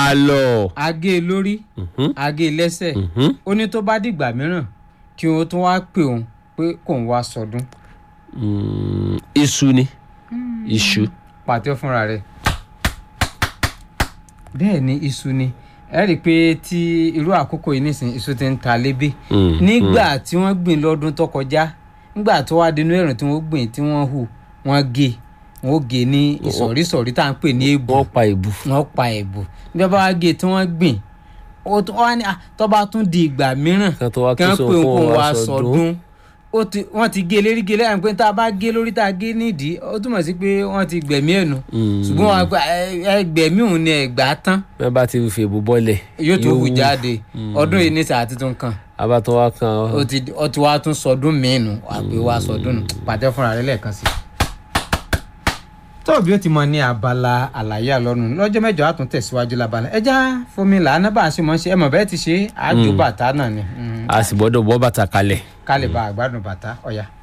àlọ́. agé e lórí Mhm, agé e lẹ́sẹ̀ mhm. ó ní tó bá dìgbà mìíràn kí òun tún wá pè òun pé kóun wá sọdún Mm, iṣu ni iṣu. pàtẹ́ fúnra rẹ̀ bẹ́ẹ̀ ni iṣu ni ẹ rí i pé tí irú àkókò yìí nísìnyí iṣu ti ń ta lébè Mm, nígbà tí wọ́n gbìn lọ́dún tó kọjá nígbà tó wá dínú ẹ̀rùn tí wọ́n gbìn tí wọ́n hù wọ́n gé wọ́n gé ní ìsọ̀rísọ̀rí tá à ń pè ní èbù wọ́n pa ìbú. wọ́n pa èbù bí wọ́n bá wá gé tí wọ́n gbìn ó tún wá ní ah, tó bá tún di ìgbà mìíràn kan tó wá kí kí wọ́n sọ pè fún òun wa wá sọdún. sọdún ó ti wọ́n ti gé lérí gé lẹ́yìn pé tá a bá gé lórí tá a gé nídìí ó túmọ̀ sí pé wọ́n ti gbẹ̀mí ẹ̀ nù Mm. ṣùgbọ́n wọn gba ẹgbẹ̀mí òun ni ẹ̀gbá tán bẹ́ẹ̀ bá ti fi èbú bọ́lẹ̀. yóò tó hù wù. jáde ọdún yìí ní sàá tuntun kan abatọ wa kan. ó ti ó ti wá tún sọdún míì nù àpè wá sọdún nù pàtẹ fúnra rẹ lẹ́ẹ̀kan sí. tóòbí ó ti mọ ní abala àlàyé àlọ́nu lọ́jọ́ mẹ́jọ á tún tẹ̀síwájú lábala ẹja fomi làánà bá a ṣe mọ̀ ṣe ẹ mọ̀ bẹ́ẹ̀ ti ṣe àjò bàtà náà ni a sì gbọ́dọ̀ bọ́ bàtà kalẹ̀. ká lè bá àgbàdùn bàtà ọ̀yà.